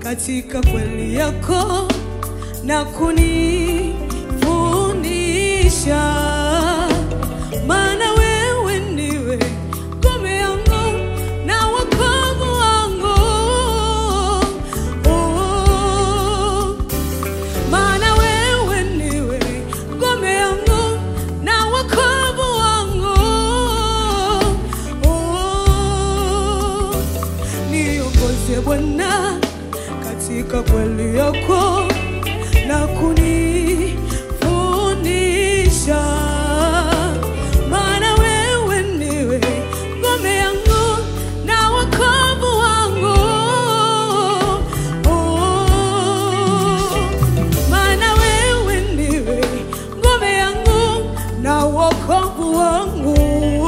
katika kweli yako na kunifundisha, maana wewe ndiwe ngome yangu na wokovu wangu. Oh, maana wewe ndiwe ngome yangu na wokovu wangu. Oh, niongoze Bwana katika kweli yako na kunifundisha, maana wewe ndiwe ngome yangu na wokovu wangu. Oh, maana wewe ndiwe ngome yangu na wokovu wangu.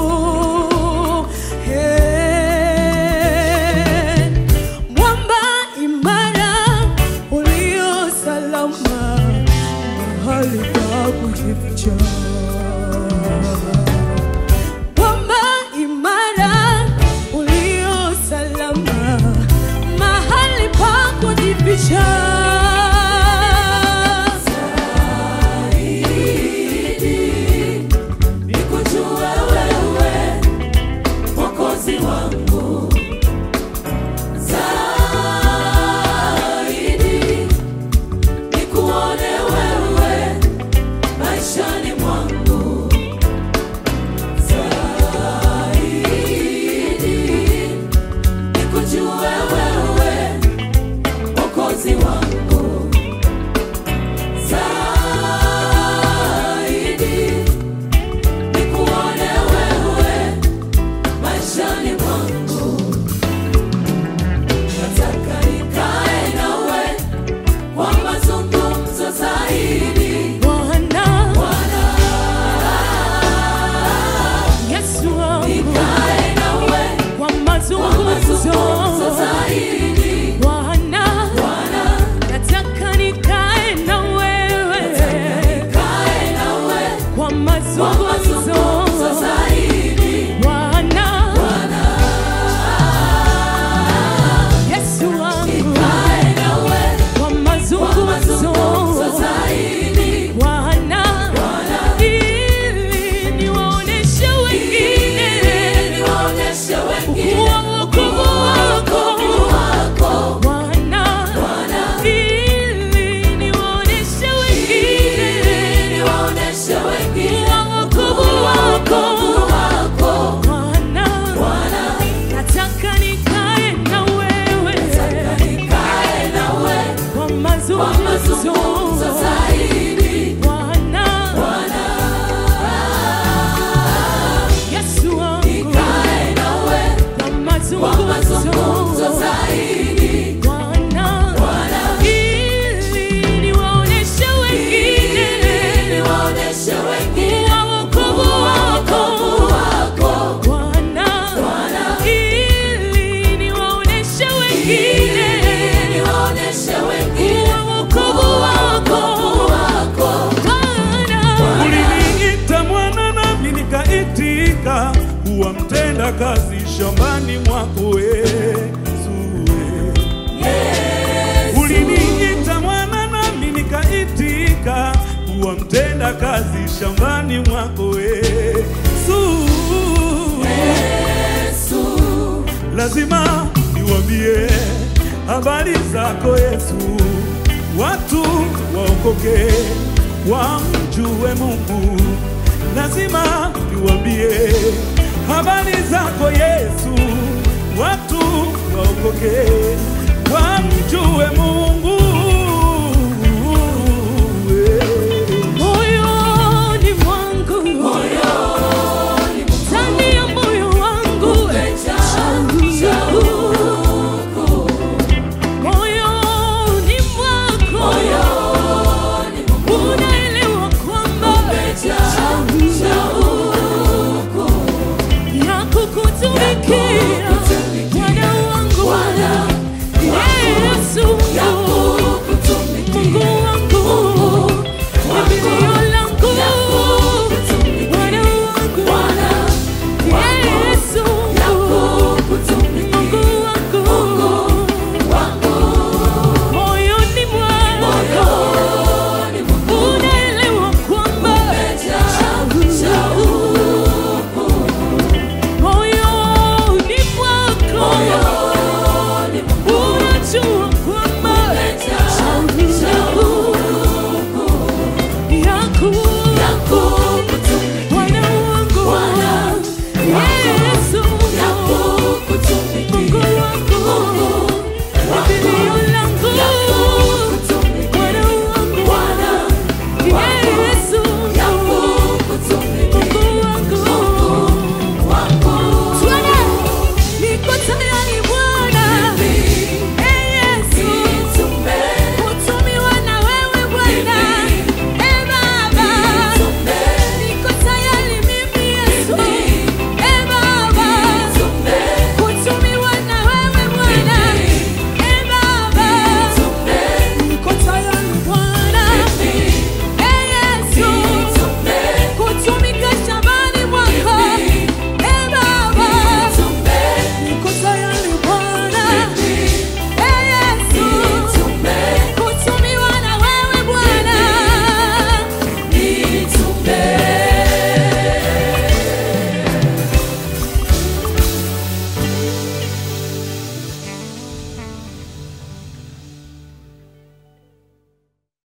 Hey, mwamba imara ulio salama, mahali pa kujificha. Mwamba imara ulio salama, mahali pa kujificha. Nikujue wewe Mwokozi wangu zaidi, nikuone wewe maishani mwangu zaidi, nikujue wewe Mwokozi wangu zaidi nikuone wewe maishani mwangu, nataka nikae nawe kwa mazungumzo zaidi. Bwana Bwana, Yesu wangu, nikae nawe kwa kwa mazungumzo mazungumzo zaidi. Bwana, Bwana, nataka nikae na wewe nikae nawe kwa kwa mazungumzo mazungumzo zaidi. Bwana, Bwana, Yesu wangu, nikae nawe kwa kwa mazungumzo mazungumzo zaidi. Bwana, Bwana, ili niwaoneshe wengine niwaoneshe wengine kuwa wokovu wako wako Bwana, Bwana, ili niwaoneshe wengine niwaoneshe wengine kuwa wokovu wako wako Bwana, Bwana, nataka nikae na wewe nikae nawe kwa kwa mazungumzo mazungumzo zaidi. Bwana, Bwana, Yesu wangu, nikae nawe kwa kwa mazungumzo mazungumzo zaidi. Bwana, Bwana, ili niwaoneshe wengine niwaoneshe wengine kuwa wokovu wako wako Bwana, Bwana, ili niwaoneshe wengine niwaoneshe wengine kuwa wokovu wako wako Bwana. Uliniita mwana nami nikaitika, kuwa mtenda kazi shambani mwako Yesu. Uliniita mwana nami nikaitika, kuwa mtenda kazi shambani mwako Yesu. Lazima niwambie habari zako Yesu, watu waokoke, wamjue Mungu. Lazima niwambie habari zako Yesu, watu waokoke, wamjue